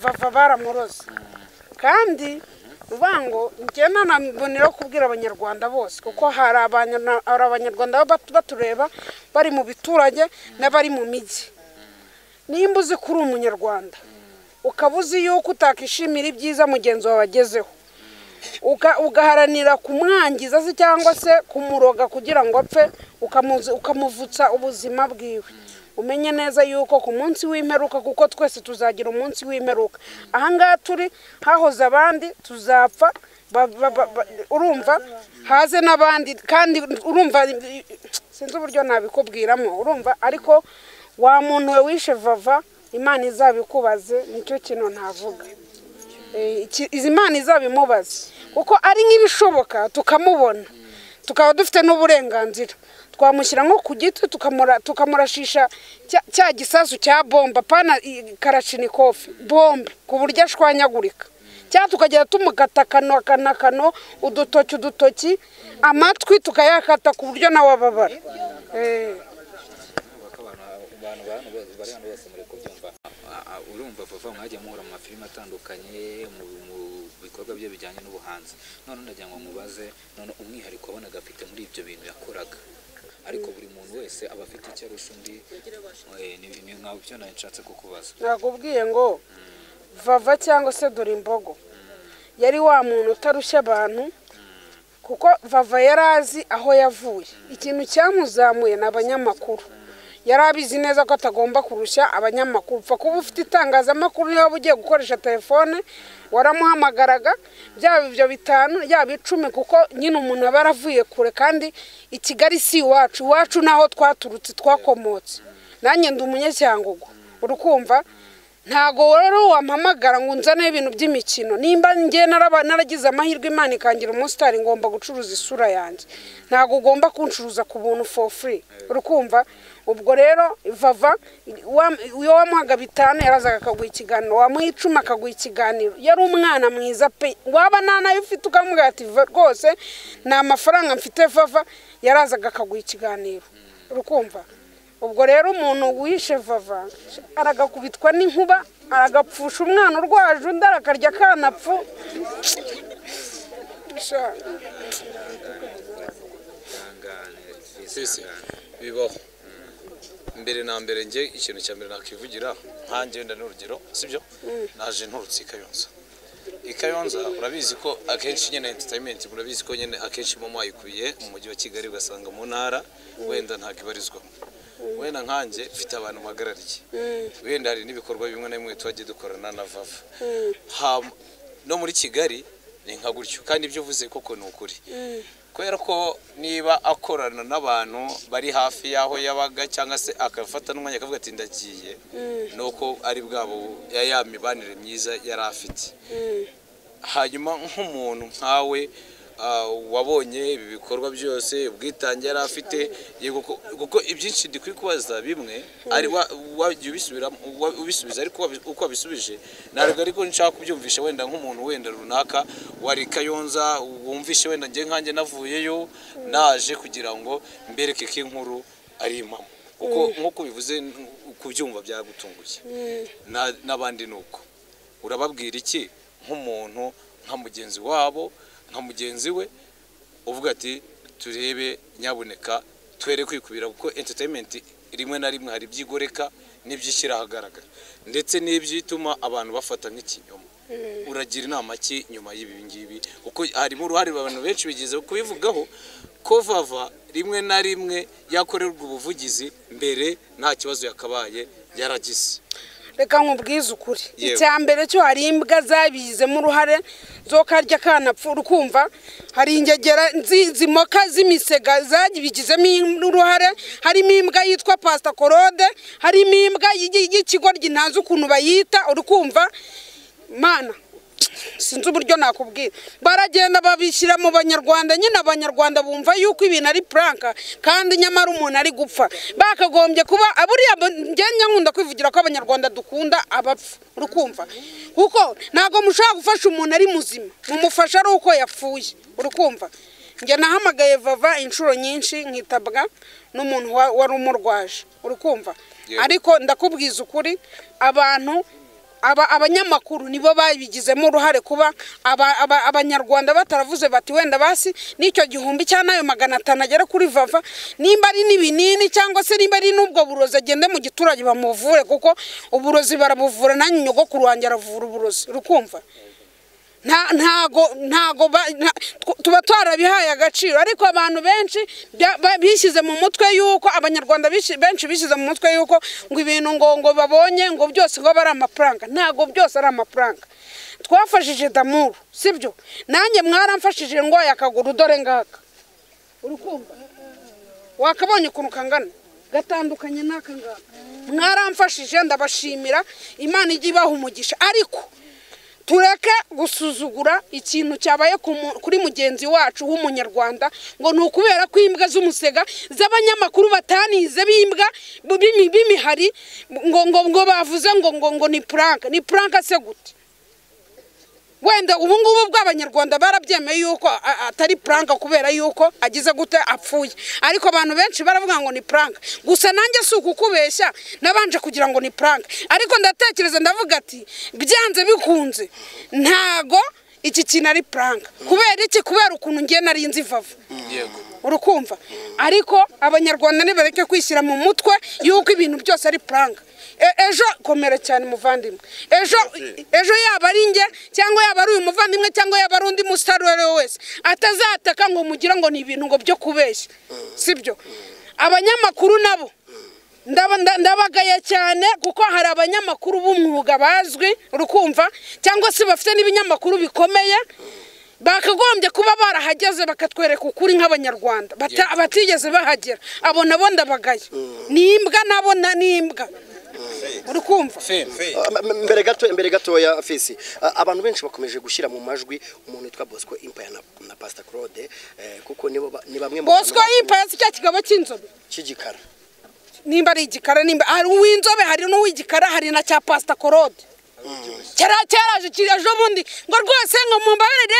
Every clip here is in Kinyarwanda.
bumva baramuroze kandi uvuga ngo njye nanabonera kubwira abanyarwanda bose kuko hari abanyarwanda baba batureba bari mu biturage n'abari mu mijyi nimba uzi ko uri umunyarwanda ukaba uzi yuko utakishimira ibyiza mugenzi wawe agezeho ugaharanira kumwangiza se cyangwa se kumuroga kugira ngo apfe ukamuvutsa ubuzima bwiwe umenye neza yuko ku munsi w'imperuka kuko twese tuzagira umunsi w'imperuka ahangaha turi hahoze abandi tuzapfa urumva haze n'abandi kandi urumva sinzi uburyo nabikubwiramo urumva ariko wa muntu we wishe vava imana izabikubaze nicyo kintu ntavuga izi imana izabimubaze kuko ari nk'ibishoboka tukamubona tukaba dufite n'uburenganzira twamushyira nko ku giti tukamurashisha cya gisasu cya bomba pana karashinikofi bombe ku buryo ashwanyagurika cyangwa tukagenda tumukata akano akano udutoki udutoki amatwi tukayakata ku buryo nawe ababara urumva vava mwajya muhura mu mafilime atandukanye mu bikorwa bye bijyanye n'ubuhanzi none ndagira ngo mubaze none umwihariko wabonaga afite muri ibyo bintu yakoraga ariko buri muntu wese aba afite icyo arusha undi ni nka byo nawe nshatse kukubaza nakubwiye ngo vava cyangwa se dore imbogo yari wa muntu utarushya abantu kuko vava yari azi aho yavuye ikintu cyamuzamuye ni abanyamakuru yari abizi neza ko atagomba kurushya abanyamakuru upfa kuba ufite itangazamakuru niba ugiye gukoresha telefone waramuhamagaraga byaba ibyo bitanu yaba icumi kuko nyine umuntu aba yaravuye kure kandi i kigali si iwacu iwacu naho twaturutse twakomotse nanjye ndi umunyacyangugu uri kumva ntago rero wampamagara ngo unzaneho ibintu by'imikino nimba njye naragize amahirwe imana ikangira umusitari ngomba gucuruza isura yanjye ntago ugomba kuncuruza ku buntu for free uri kumva ubwo rero vava iyo wamuhaga bitanu yarazaga akaguha ikiganiro wamuha icumi akaguha ikiganiro yari umwana mwiza pe waba nta nayo ufite ukamubwira ati rwose ni amafaranga mfite vava yarazaga akaguha ikiganiro urukumva ubwo rero umuntu wishe vava aragakubitwa n'inkuba aragapfusha umwana urwaje undi arakarya akanapfu bibaho mbere na mbere njye ikintu cya mbere nakwivugira nkange wenda n'urugero sibyo naje nturutse i kayonza i kayonza urabizi ko akenshi nyine enterinimenti murabizi ko nyine akenshi iba mwayikubiye mu mujyi wa kigali ugasanga mu ntara wenda ntabwo ibarizwamo wenda nkange mfite abantu mpagarariye wenda hari n'ibikorwa bimwe na bimwe tujya dukorana na vava no muri kigali ni nka gutyo kandi ibyo uvuze koko ni ukuri kubera ko niba akorana n'abantu bari hafi y'aho yabaga cyangwa se agafata n'umwanya akavuga ati ndagiye nuko ari bwabo ya mibanire myiza yari afite hanyuma nk'umuntu nkawe wabonye ibi bikorwa byose ubwitange yari afite kuko ibyinshi dukwiye kubaza bimwe ubisubiza ariko uko wabisubije ntabwo ariko nshaka kubyumvisha wenda nk'umuntu wenda runaka wari kayonza wumvishe wenda njye nkanjye navuyeyo naje kugira ngo mbereke ko inkuru ari impamo kuko nk'uko bivuze kubyumva byagutunguye n'abandi ni uko urababwira iki nk'umuntu nka mugenzi wabo nka mugenzi we uvuga ati turebe nyaboneka twere kwikubira kuko enterinimenti rimwe na rimwe hari ibyigoreka n'ibyishyira ahagaragara ndetse n'ibyituma abantu bafata nk'ikinyoma uragira inama ki nyuma y'ibi ngibi kuko harimo uruhare abantu benshi bigeze kubivugaho ko vava rimwe na rimwe yakorerwa ubuvugizi mbere nta kibazo yakabaye yaragize reka nkubwize ukuri icya mbere cyo hari imbwa zabizemo uruhare zo karya kanapfu ukumva hari ingegera zimoka z'imisega zabigizemo uruhare harimo imbwa yitwa pasita korode harimo imbwa y'ikigoryi ntazi ukuntu bayita urukumva mana sinzi uburyo nakubwira baragenda babishyira mu banyarwanda nyine abanyarwanda bumva yuko ibintu ari puranka kandi nyamara umuntu ari gupfa bakagombye kuba buriya ngenya nkunda kwivugira ko abanyarwanda dukunda abapfa urukumva kuko ntabwo mushobora gufasha umuntu ari muzima mumufasha ari uko yapfuye urukumva njye nahamagaye vava inshuro nyinshi nkitabwa n'umuntu wari umurwaje urukumva ariko ndakubwiza ukuri abantu aba abanyamakuru nibo babigizemo uruhare kuba aba- aba- abanyarwanda bataravuze bati wenda basi n'icyo gihumbi cyangwa n'ayo magana atanu agera kuri vava nimba ari n'ibinini cyangwa se nimba ari n'ubwo burozi agende mu giturage bamuvure kuko uburozi barabuvura nanjye nyogokuru wanjye aravura uburozi rukumva nta ntago ntago ba- nta- tw- tuba twarabihaye agaciro ariko abantu benshi bya- ba- bishyize mu mutwe yuko abanyarwanda bishi- benshi bishyize mu mutwe yuko ngo ibintu ngo ngo babonye ngo byose ngo aba ari amafaranga ntago byose ari amafaranga twafashije damuru sibyo nanjye mwaramfashije ndwaye akaguru dore ngaka urukumva wakabonye ukuntu kangana gatandukanye n'aka ngaka mwaramfashije ndabashimira imana ijya ibaha umugisha ariko tureke gusuzugura ikintu cyabaye ku mu- kuri mugenzi wacu w'umunyarwanda ngo ni ukubera ko imbwa z'umusega z'abanyamakuru batanize b'imbwa bu- b'imi- b'imihari ngo ngo ngo bavuze ngo ngo ngo ni puranka ni puranka se gute wenda ubu ngubu bw'abanyarwanda barabyemeye yuko a- a- atari puranka kubera yuko agize gute apfuye ariko abantu benshi baravuga ngo ni puranka gusa nanjye si ukukubeshya nabanje kugira ngo ni puranka ariko ndatekereza ndavuga ati byanze bikunze ntago iki kintu ari puranka kubera iki kubera ukuntu ngiye nari nzi vava yego urukumva ariko abanyarwanda nibareke kwishyira mu mutwe yuko ibintu byose ari puranka E- ejo komera cyane muvandimwe ejo ejo yaba ari njye cyangwa yaba ari uyu muvandimwe cyangwa yaba ari undi musitari uwo ari we wese atazataka ngo mugire ngo ni ibintu ngo byo kubeshya sibyo abanyamakuru nabo ndaba- nda- ndabagaye cyane kuko hari abanyamakuru b'umwuga bazwi urukumva cyangwa se bafite n'ibinyamakuru bikomeye bakagombye kuba barahageze bakatwereka ukuri nk'abanyarwanda Bata- batigeze bahagera abo nabo ndabagaye ni imbwa nabo na- ni imbwa uri kumva feme Ah, m- m- mbere gato mbere gatoya fisi ah, abantu benshi bakomeje gushyira mu majwi umuntu witwa bosco impaya na, na pastor claude eh, kuko nibo ba- ni bamwe mu bosco bantu y'impaya si cya kigabo cy'inzobe cy'igikara nimba ari igikara nimba hari uw'inzobe hari n'uw'igikara hari na cya pasita korode kera cyaraje kiri ejo bundi ngo rwose ngo mumbabarire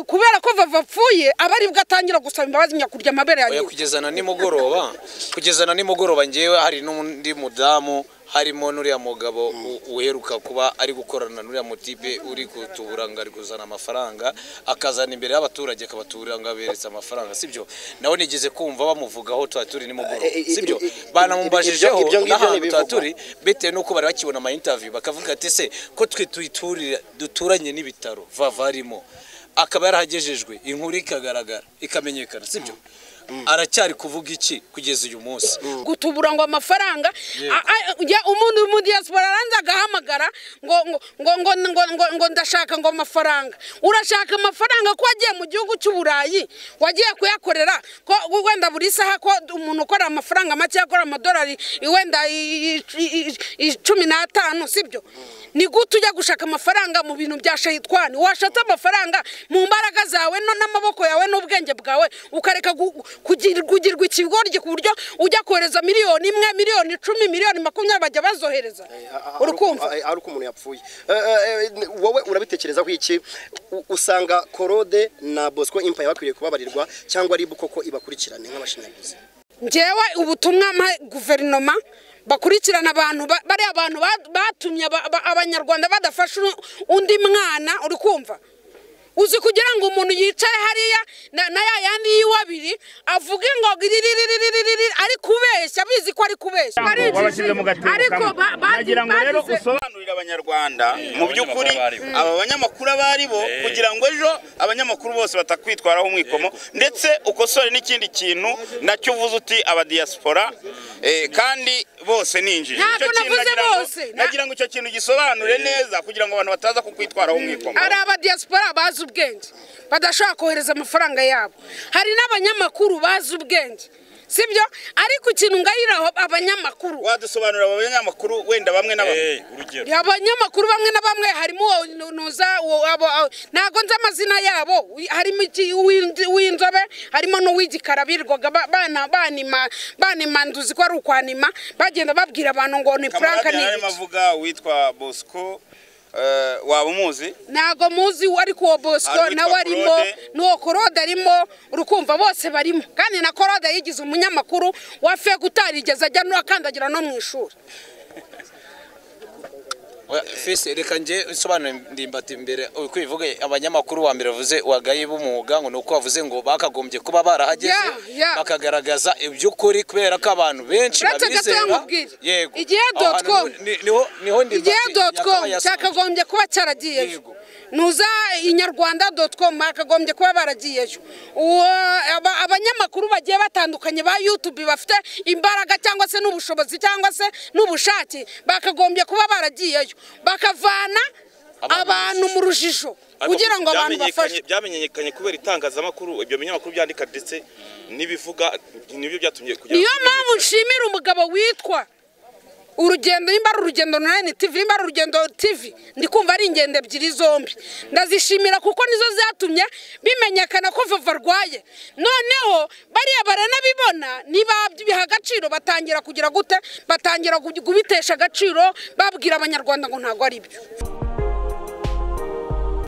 kubera ko vava apfuye aba aribwo atangira gusaba imbabazi nyakurya amabere ya oya nyina kugeza na nimugoroba kugeza na nimugoroba ngewe hari n'undi mudamu harimo n'uriya mugabo u- uheruka kuba ari gukorana n'uriya mutipe uri kutubura ngo ari kuzana amafaranga akazana imbere y'abaturage akabatura ngo aberetse amafaranga sibyo nawe nigeze kumva bamuvugaho tuba turi nimugoroba Eh, eh, eh, sibyo eh, eh, banamubashijeho ibyo- ibyo ngibyo n'ahantu tuba ntibivugwa. turi bitewe n'uko bari bakibona amayinitaviyu bakavuga ati se ko twe tuyiturira duturanye n'ibitaro vavarimo akaba yarahagejejwe inkuru ikagaragara ikamenyekana sibyo aracyari kuvuga iki kugeza uyu munsi gutubura ngo amafaranga a- a- ya- umuntu mu diaspora aranza agahamagara ngo ngo ngo ngo ngo ngo ngo ndashaka ngo amafaranga urashaka amafaranga ko wagiye mu gihugu cy'uburayi wagiye kuyakorera ko wenda buri saha ko umuntu ukora amafaranga make akora amadolari wenda i- i- i- i- cumi n'atanu sibyo ni gute ujya gushaka amafaranga mu bintu bya shayitwani washatse amafaranga mu mbaraga zawe no n'amaboko yawe n'ubwenge bwawe ukareka gu- kugir- kugirwa ikigoryi ku buryo ujya kohereza miliyoni imwe miliyoni icumi miliyoni makumyabiri bajya bazohereza urukumva ari uko umuntu yapfuye Eh, eh, eh, wowe urabitekerezaho iki U- usanga korode na bosco impaya bakwiriye kubabarirwa cyangwa ari koko ibakurikirane nk'abashinyaguzi ngewe ubutumwa mpa guverinoma bakurikirana abantu ba- bariya bantu ba- batumye aba- aba- abanyarwanda badafasha uno- undi mwana uri kumva uzi kugira ngo umuntu yicare hariya na na ya yandi y'iwe abiri avuge ngo riririririri ari kubeshya bizi ko ari kubeshya wabashyize mu gatebo ariko kamwe ba- bazi- nagira ngo rero bagize- usobanurire abanyarwanda mu by'ukuri aba banyamakuru abo ari bo kugira ngo ejo abanyamakuru bose batakwitwaraho umwikomo ndetse ukosore n'ikindi kintu nacyo uvuze uti abadiyasipora eh, kandi bose ni injiji Ntabwo Icyo kintu navuze nagira ngo- bose. Na- nagira ngo icyo kintu gisobanure neza kugira ngo abantu bataza kukwitwaraho umwikomo hari abadiyasipora bazi ubwenge badashobora kohereza amafaranga yabo hari n'abanyamakuru bazi ubwenge sibyo ariko ikintu ngayiraho abanyamakuru wadusobanurira abo banyamakuru wenda bamwe na bamwe abanyamakuru bamwe na bamwe harimo uwo nu- nuza uwo- abo- abo- ntago nzi amazina yabo wi- harimo iki- uw'indi- uw'inzobe harimo n'uw'igikara birirwaga ba- bana- banima banima nduzi ko ari ukwanima bagenda babwira abantu ngo ni franka ni kamarade arimo ibiki. avuga witwa bosco eh, waba umuzi ntago muzi uwo ariko uwo bosco Hari uwitwa nawe arimo Claude. n'uwo korode arimo urukumva bose barimo kandi na korode yigize umunyamakuru wa feke utarigeze ajya n'akandagira no mu ishuri Oya, fese reka nge nsobanure ndimbati imbere uko bivuge abanyamakuru wa mbere bavuze wagaye b'umwuga ngo ni uko bavuze ngo bakagombye kuba barahageze Yeah, yeah. bakagaragaza iby'ukuri kubera ko abantu benshi Uretse gato babizera yamubwira. yego Igihe Aho hantu dot com. ni- niho niho ndimbati igihe dotcom yakabaye yasanze. cyakagombye kuba cyaragiyeyo Yego. nuza inyarwanda dotcom hakagombye kuba baragiyeyo uwo aba- abanyamakuru bagiye batandukanye ba youtube bafite imbaraga cyangwa se n'ubushobozi cyangwa se n'ubushake bakagombye kuba baragiyeyo bakavana abantu mu rujijo kugira ngo abantu bafashwe byamenyekanye- byamenyekanye kubera itangazamakuru ibyo binyamakuru byandika ndetse n'ibivuga nibyo byatumye kujya niyo mpamvu nshimira umugabo witwa urugendo nimba ari urugendo online tv nimba ari urugendo tv ndi kumva ari ingendo ebyiri zombi ndazishimira kuko nizo zatumye bimenyekana ko vava arwaye noneho bariya baranabibona nibabiha agaciro batangira kugira gute batangira kubitesha agaciro babwira abanyarwanda ngo ntabwo ari byo